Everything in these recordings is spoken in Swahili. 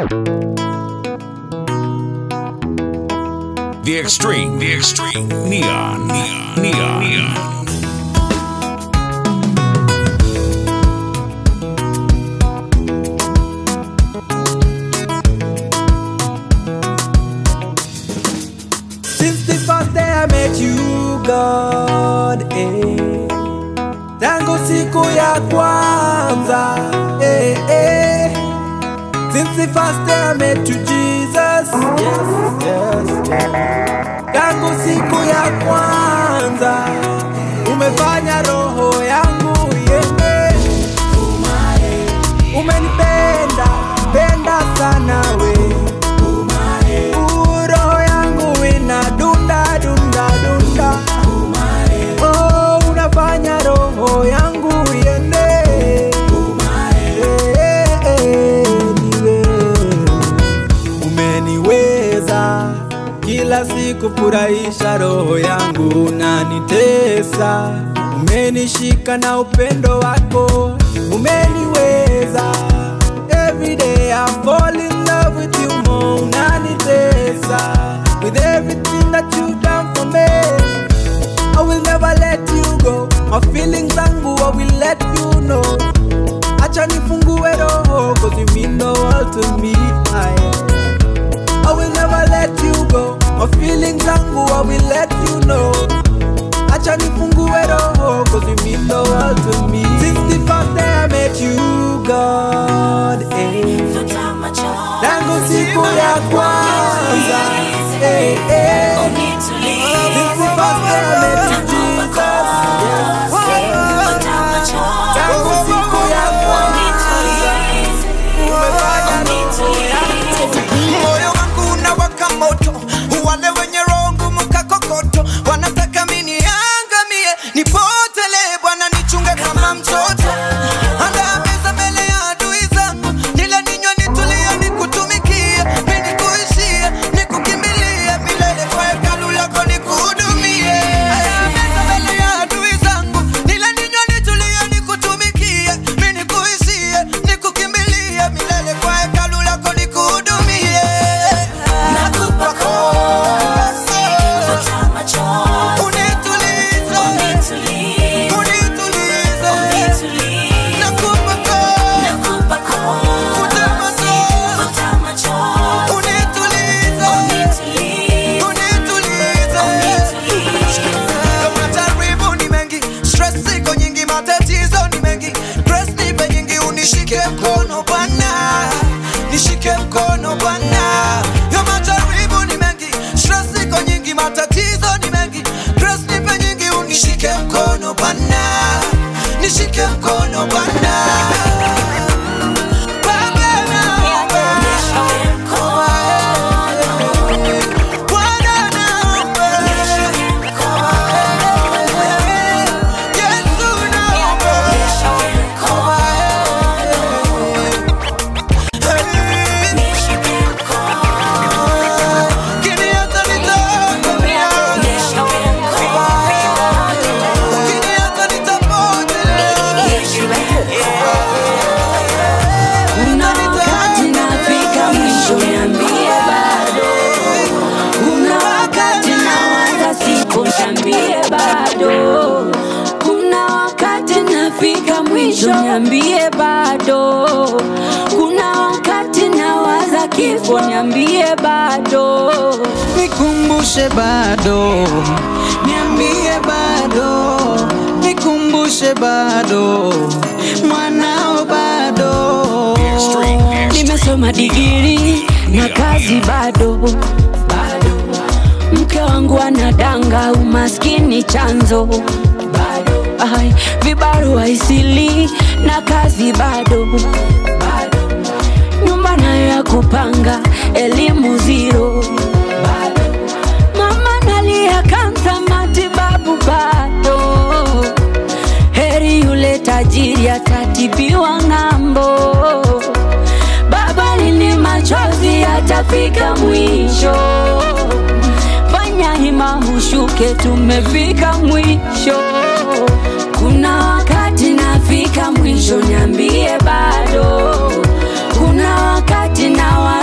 The extreme, the extreme, neon, neon, neon, neon. Since the first day I met you God, eh. Tangu siku ya kwanza, eh, eh. Since the first day I met you Jesus, yes, yes, yes. Tangu siku ya kwanza, umefanya roho yangu iende. Umenipenda, penda sana we. Uh, roho yangu ina dunda dunda dunda oh, unafanya roho yangu iende Eh, eh, niwe. umeniweza kila siku furahisha roho yangu unanitesa umenishika na upendo wako umeniweza Every day I fall in love with you more unanitesa with everything that you done for me I will never let you go my feelings zangu I will let you know acha nifungue roho cause you mean the world to me I, I will never let you go my feelings zangu I will let you know acha nifungue roho cause you mean the world to me since the first day I met you God eh. tangu siku ya kwanza eh, eh. Since the first day I met you Jesus tangu siku ya kwanza umefanya roho yangu moyo wangu unawaka moto, wale wenye roho ngumu kakokoto wanataka mimi niangamie, nipotele. Bwana nichunge kama mtoto, andaa meza mbele ya adui zangu, nile ninywe nitulie, nikutumikie, mimi nikuishie, nikukimbilie milele, kwa hekalu lako nikuhudumie. Andaa meza mbele ya adui zangu, nile ninywe nitulie, nikutumikie, mimi nikuishie, nikukimbilie milele, kwa hekalu lako nikuhudumie. Nakupa kosa, unitulize, unitulize. Nakupa kosa, futa machozi, unitulize, unitulize. Majaribu ni mengi, stress iko nyingi, matatizo ni mengi, press nipe nyingi, unishike mkono Bwana, nishike mkono Bwana. Yo majaribu ni mengi, stress iko nyingi, matatizo ni mengi, press nipe nyingi, unishike mkono Bwana, nishike mkono Bwana. Baba naomba, Bwana naomba, Yesu naomba, Ukiniacha nitaangamia, ukiniacha nitapotea. Kuna wakati nafika mwisho, niambie bado. Kuna wakati nawaza siku, niambie bado. Kuna wakati nafika mwisho, niambie bado. Kuna wakati nawaza kifo, niambie bado. Nikumbushe bado, niambie bado, nikumbushe bado, mwanao bado. Nimesoma digiri na kazi bado bado. Mke wangu anadanga, umaskini chanzo bado. Ai, vibarua isili na kazi bado bado. Nyumba nayo ya kupanga, elimu zero bado. Mama nalia kansa, matibabu bado. Heri yule tajiri atatibiwa ng'ambo. Baba lini machozi yatafika mwisho. Fanya hima ushuke, tumefika mwisho. Kuna wakati nafika mwisho, niambie bado. Kuna wakati na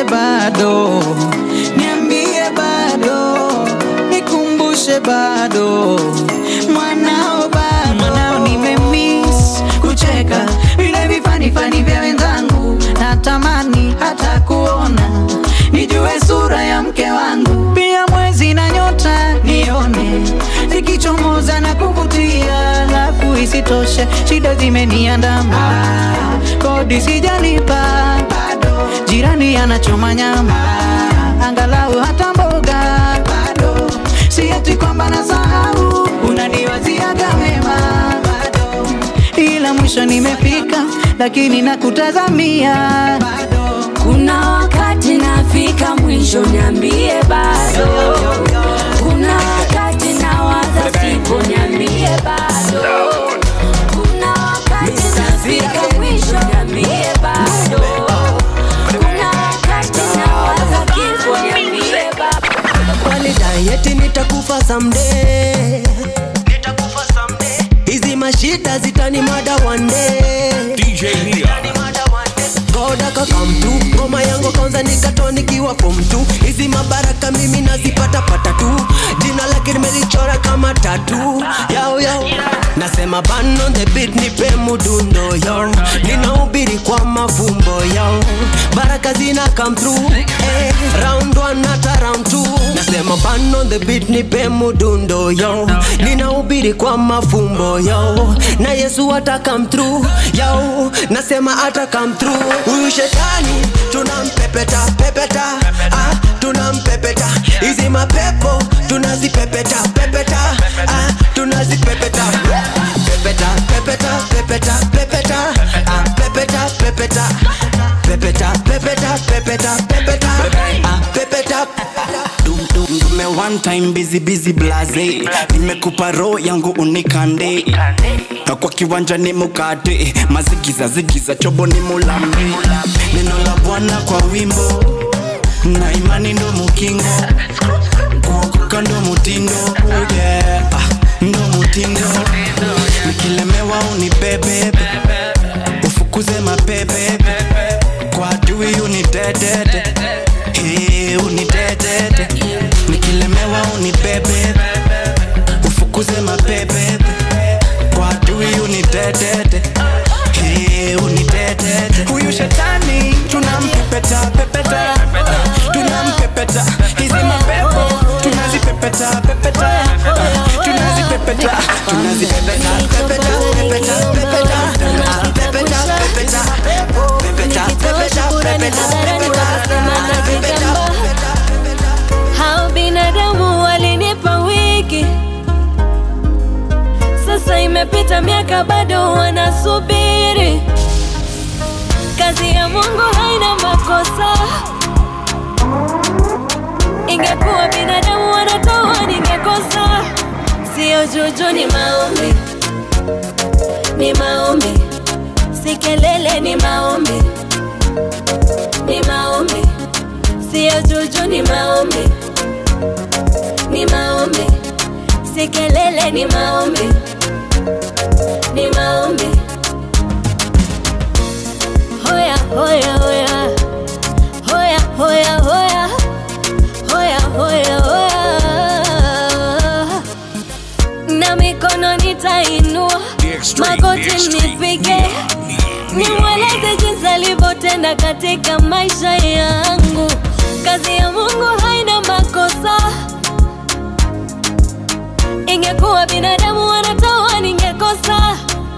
niambie bado, niambie bado, nikumbushe bado, mwanao bado, mwanao nimemiss kucheka vile vifanifani vya wenzangu, natamani hata kuona nijue sura ya mke wangu, pia mwezi na nyota nione zikichomoza na kuvutia, alafu isitoshe shida zimeniandama, kodi sijalipa bado, jirani anachoma nyama, angalau hata mboga bado, si eti kwamba nasahau, unaniwaziaga mema bado, ila mwisho nimefika, lakini nakutazamia bado. Kuna wakati nafika mwisho, niambie bado. Kuna wakati nawaza sipo, niambie bado. Kuna wakati nafika mwisho, niambie bado. Kuna wakati nawaza kifo, niambie bado. Walidai eti nitakufa someday, hizi mashida zitani mada one day. DJ Neon. God akakam tu ngoma yangu kwanza nikatoa nikiwa form 2 hizi mabaraka mimi nazipata pata tu jina lake nimelichora kama tatu yao yao nasema ban on the beat nipe mudundo yo ninahubiri kwa mafumbo yo baraka zina come through eh, round one hata round two nasema ban on the beat nipe mudundo yo ninahubiri kwa mafumbo yo na Yesu ata come through yo nasema ata come through huyu shetani tunampepeta pepeta ah, tunampepeta hizi mapepo tunazipepeta pepeta ah, tunazipepeta pepeta pepeta pepeta pepeta ah, pepeta pepeta pepeta pepeta pepeta pepeta ah, pepeta Dum, dum, dume one time busy busy blaze nimekupa roho yangu unikande na kwa kiwanja ni mukate mazigiza zigiza chobo ni mulambe neno la bwana kwa wimbo na imani ndo mukingo kuokoka ndo mutindo oh yeah. ah, ndo mutindo nikilemewa unibebebe ufukuze mapebebe kwa adui unidedede Hey, unidedede nikilemewa unibebebe ufukuze mapebebe kwa adui unidedede Hey, unidedede huyu shetani tunampepeta pepeta tunampepeta hizi mapepo tunazipepeta pepeta tunazipepeta tunazipepeta pepeta pepeta pepeta ah, pepeta pepeta pepeta pepeta pepeta pepeta hao binadamu walinipa wiki sasa imepita miaka bado wanasubiri kazi ya mungu haina makosa ingekuwa binadamu wanatoa ningekosa sio juju ni maombi ni maombi si kelele ni maombi ni maombi sio juju ni maombi ni maombi si kelele ni maombi ni maombi hoya hoya hoya hoya hoya hoya hoya hoya hoya na mikono nitainua The extreme, the magoti extreme. nipige Neon, neon, nimweleze jinsi alivyotenda katika maisha yangu kazi ya mungu haina makosa ingekuwa binadamu wanatoa ningekosa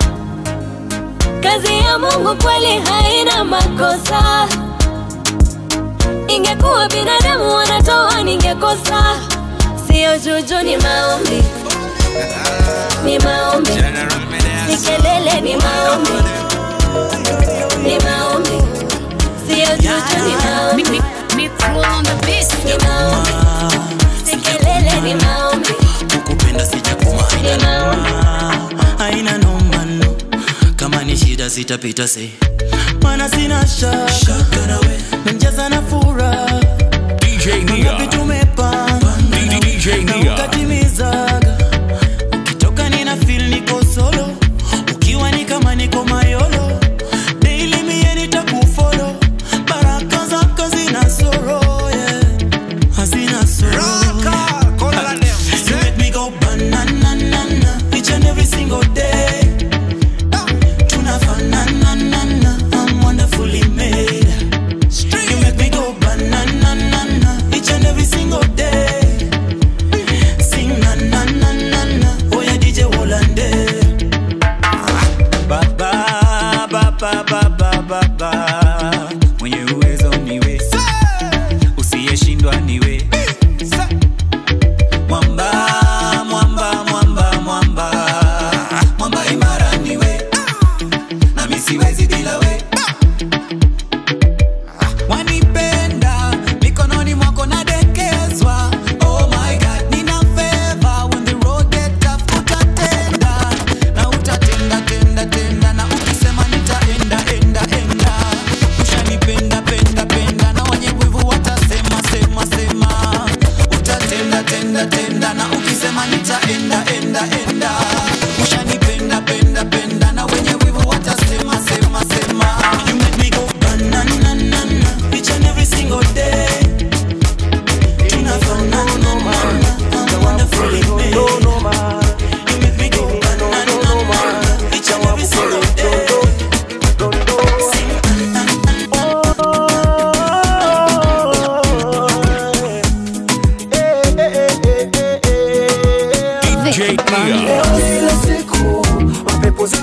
kazi ya mungu kweli haina makosa ingekuwa binadamu wanatoa ningekosa sio juju ni maombi ni maombi si kelele ni maombi ni maombi sio juju ni maombi ni maombi si kelele ni maombi kukupenda sijakuma ni maombi haina nomano kama ni shida sitapita se mana sina shaka menjaza na furaha DJ ngapi Neon. tumepanga DJ na Neon. ukatimizaga ukitoka nina feel niko solo ukiwa ni kama niko mayolo daily mie nitakufolo baraka zako zinaso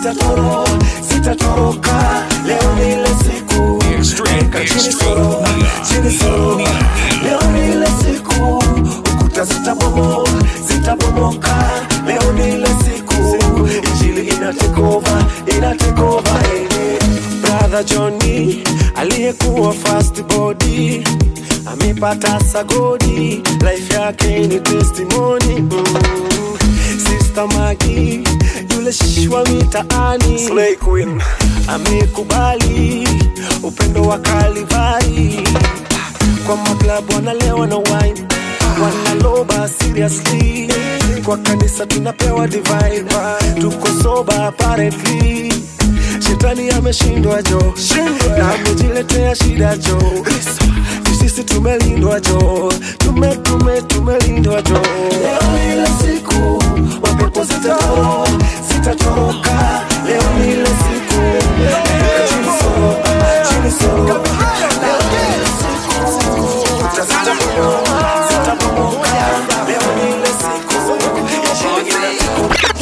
sitatoro sitatoroka leo ni ile siku Weka chini soro chini soro leo ni ile siku ukuta zitabomo zitabomoka leo ni ile siku injili inatekova inatekova eh. brother Johnny aliyekuwa fast body amepata sagodi life yake ni testimony mm. Sister Magi yule shishwa mitaani Slay Queen amekubali upendo wa Kalivari kwa maklabu wanalewa na wine wanaloba seriously kwa kanisa tunapewa divine tuko soba apparently shetani ameshindwa jo na amejiletea shida jo sisi tumelindwa jo tume tume tumelindwa jo leo ile siku mapepo zitatoro zitatoroka leo ni ile siku chini soro chini soro leo ni ile siku kuta zitabomoka zitabomoka leo ni ile siku injili inatekova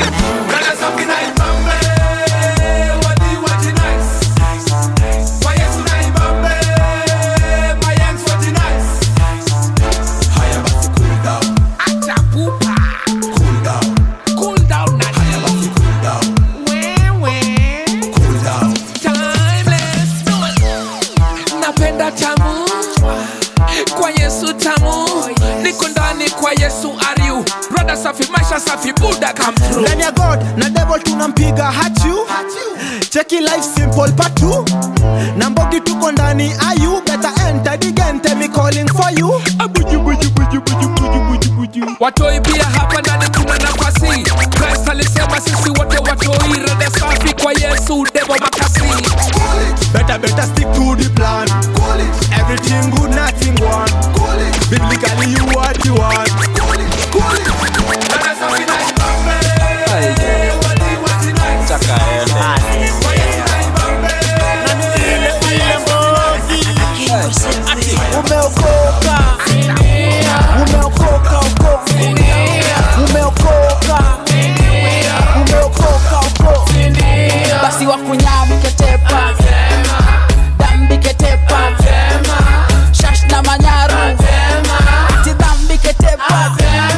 napenda tamu kwa yesu tamu niko ndani kwa yesu ariu rada safi maisha safi buda come through ndani ya god na devil tunampiga hachu cheki life simple patu na mbogi tuko ndani ayu better enter the game tell me calling for you watoi pia hapa ndani kuna nafasi Christ alisema sisi wote watoi rada safi kwa yesu devo makasi better better stick to the plan everything good nothing one biblically you what you want umeokoka umeokoka uko umeokoka umeokoka uko basi wakunyamketepa dambiketepa shash na manyaru tidhambiketepa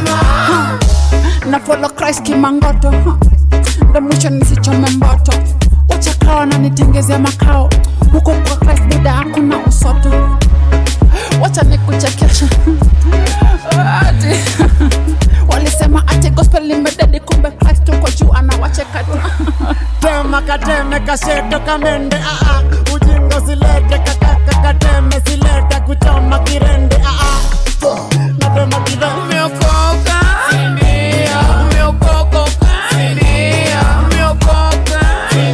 na follow Christ kimangoto huh. ndo mwisho nisichome mboto wachakawa na nitengezea makao huko kwa Christ bida hakuna usoto wacha nikuchekesha ati walisema ati gospel limededi kumbe Christ uko juu anawacheka tu tema kateme kasheto kamende aa ujingo silete kakaka kateme silete kuchoma kirende aa natema kirende umeokoka umeokoka umeokoka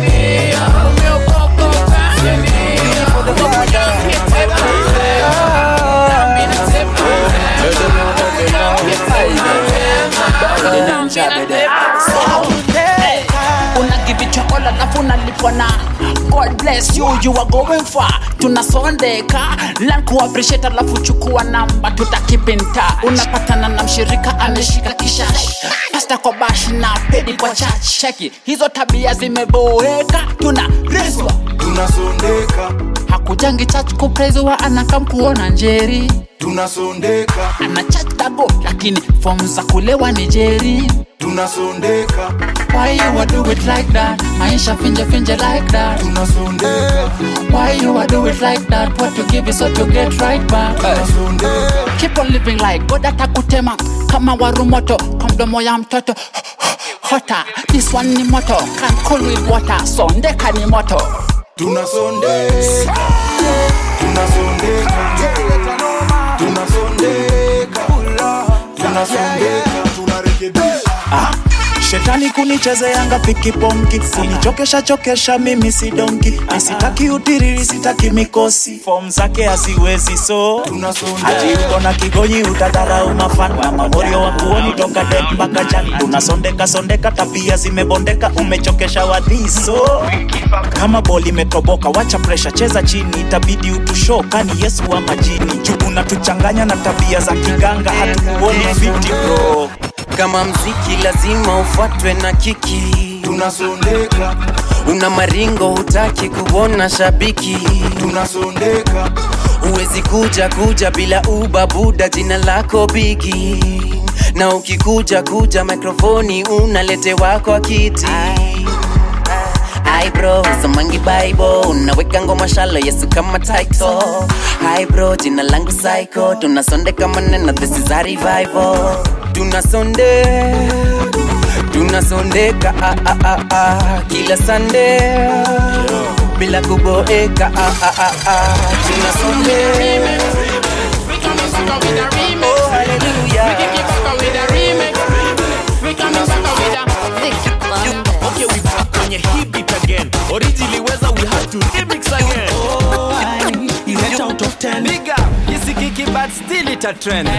unagivicha all alafu unalipwa na god bless you you are going far tunasondeka learn kuappreciate alafu chukua namba tutakipinta unapatana na mshirika ameshika kishash pasta kwa bash na pedi kwa church cheki hizo tabia zimeboeka tuna reswa tunasondeka hakujangi church kupreziwa anakam kuona njeri tunasondeka ana church dago lakini fom za kulewa ni jeri tunasondeka Why you a do it like that? Maisha finje finje like that. tunasondeka Why you a do it like that? What you give is what you get right back. Keep on living like God atakutema kama waru moto kwa mdomo ya mtoto hota. This one ni moto can cool with water. Sondeka ni moto. tunasondeka tunasondeka tunasondeka tunasondeka tunarekebisha shetani kunichezeanga pikiponki kunichokesha chokesha mimi si donki nisitaki utiriri sitaki mikosi fom zake haziwezi so hati uko na kigonyi utadharau mafan mamorio wa kuoni toka det mpaka jan tunasondeka sondeka tabia zimebondeka umechokesha wadhiso kama boli imetoboka wacha presha cheza chini itabidi utusho kani yesu wa majini juu unatuchanganya na tabia za kiganga hatukuoni fiti bro kama mziki lazima ufuatwe na kiki tunasondeka una maringo hutaki kuona shabiki tunasondeka huwezi kuja kuja bila ubabuda jina lako bigi na ukikuja kuja mikrofoni unaletewa kwa kiti Hi bro, somangi bible unaweka ngoma shalo yesu kama title Hi bro, jina langu psycho tunasondeka maneno this is a revival tunasonde tunasondeka ah, ah, ah, ah, kila sande bila kuboeka ah, ah, ah, ah, tunasonde oh hallelujah Okay, we back kwenye hii beat again. Originally weza we had to remix again. Eight out of ten. Big up, isikiki but still it a trend.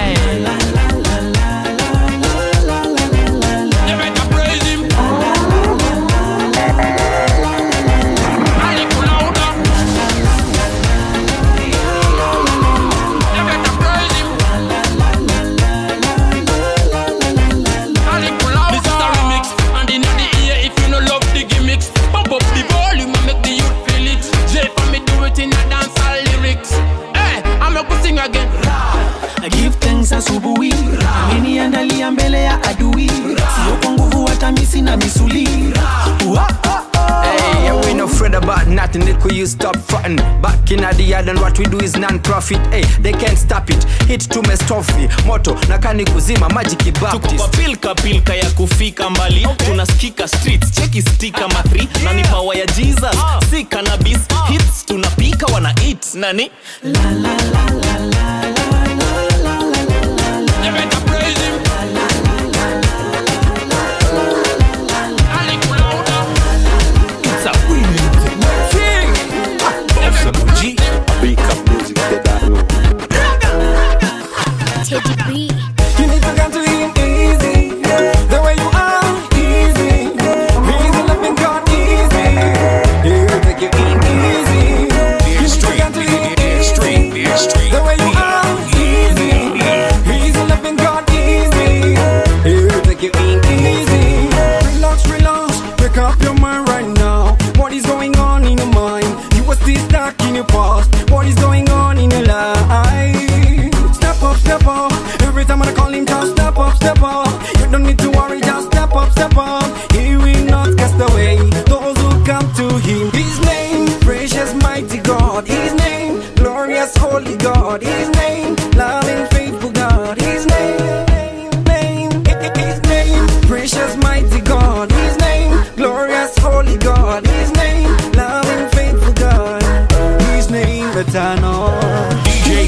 This is a remix, and in the ear if you no love the gimmicks. Pump up the volume and make the youth feel it. J for me do it in a dancehall lyrics. Hey, I'm a go sing again. give thanks asubuhi ameniandalia mbele ya adui sio kwa nguvu hata misi na misuli Hey, yeah, we no afraid about nothing. They could use stop frontin'. Back in the yard and what we do is non-profit. Hey, they can't stop it. Hit to me stuffy. Moto na kani kuzima magic tuko kwa baptist. pilka pilka ya kufika mbali tunasikika streets cheki stika mathri na ni power ya jesus si cannabis hits tunapika wana eat nani It's a winning thing. Awesome G. Big up music Teddy B. You need to come to him easy. The way you are, easy. Easy loving God, easy. He'll take you in easy. You need to come to him easy. The way you are, easy. Easy loving God, easy. He'll take you in easy. Relax, relax. Wake up your mind right now. What is going on in your mind? You were still stuck in your past. What is going on in your life? Step up, step up. Every time I call him, just step up, step up. You don't need to worry, just step up, step up. He will not cast away those who come to him. His name, precious mighty God. His name, glorious holy God. His name, loving faithful God. His name, name, his name, precious mighty God. His name, glorious holy God. His name, loving faithful God. His name, eternal. DJ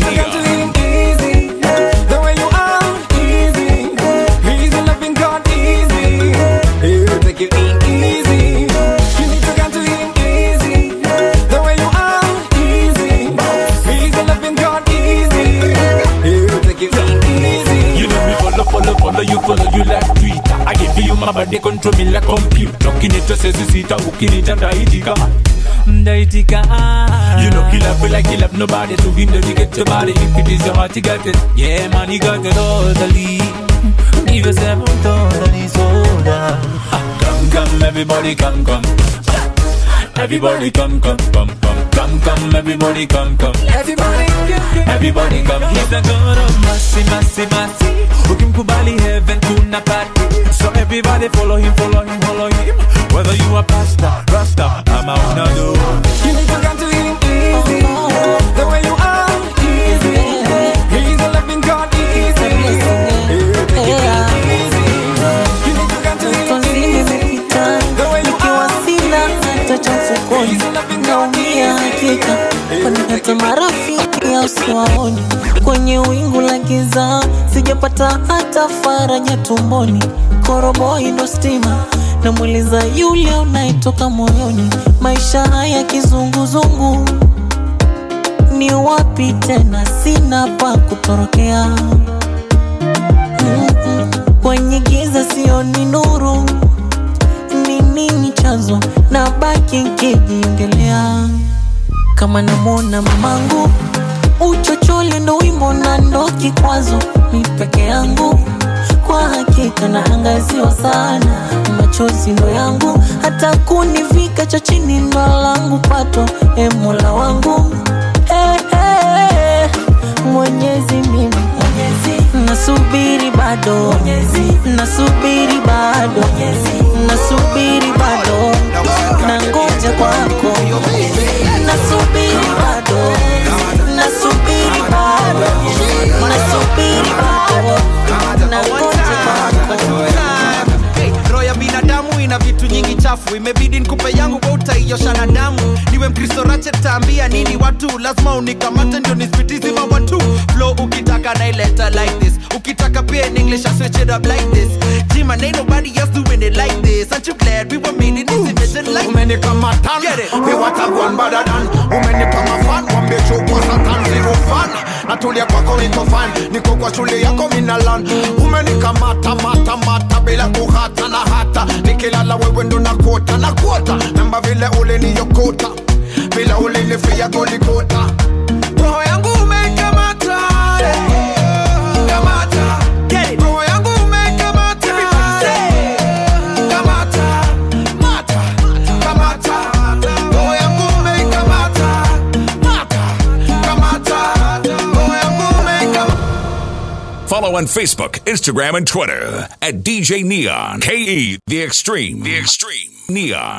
easy. The way you are, easy. He's a loving God, easy. He'll take you in easy. You need to come to him easy. The way you are, easy. He's a loving God, easy. He'll take you in easy. You know me follow, follow, follow you, follow you like Twitter. I give you my body, control me like computer. Ukinita sita, ukinita ndaitika. Ndaitika. You know kill up like kill up nobody, so we know you get your body. If it is your heart, you got it. Yeah, man, you got it totally. Leave yourself totally sold out. Ah, Come, come, everybody, come, come. Everybody come, come, come, come, come, come, everybody come, come. Everybody, Everybody come, he's the God of mercy, mercy, mercy. Ukimkubali heaven kuna party. So everybody follow him, follow him, follow him. Whether you a pastor, rasta, ama unado. You need to come to him easy. The way you are, easy. He's a loving God, easy. He'll take you in easy. You need to come to him easy. The way you nikiwa sina hata cha mfukoni naumia hakika kwani hata marafiki au siwaoni kwenye wingu la giza sijapata hata faraja tumboni koroboi ndo stima namweleza yule unayetoka moyoni maisha haya kizunguzungu ni wapi tena sina pa kutorokea Mm-mm. kwenye giza sioni nuru ni nini chanzo na baki nkijiongelea kama namwona mamangu uchochole ndo wimbo na ndo kikwazo mi peke yangu kwa hakika naangaziwa sana machozi ndo yangu hata kunivika cha chini ndo langu pato e mola wangu hey, hey, mwenyezi mimi nasubiri bado nasubiri bado nasubiri bado nangoja kwako nasubiri bado nasubiri bado nasubiri bado nangoja kwako Hey, roho ya binadamu ina vitu nyingi chafu imebidi nikupe yangu kwa utaiosha na damu niwe mkristo rache taambia nini watu lazima unikamate ndio nispitizi mawatu flow ukitaka naileta like this ukitaka pia in english I switch it up like this jima ain't nobody else doing it like this aren't you glad we were made in this image like umenikamatan viwatakuan badadan umenipa mafan wambechukwa satan zero fan natulia kwako niko fan niko kwa shule yako minalan umenikamata mata mata bila kuhata na hata nikilala wewe ndo nakota na kuota namba vile uliniyokota bila ulinifia golikota roho yangu umeikamata kamata roho yangu umeikamata kamata mata kamata roho yangu umeikamata mata kamata roho yangu umeikamata Follow on Facebook, Instagram, and Twitter at DJ Neon. KE The Extreme. The Extreme. Neon.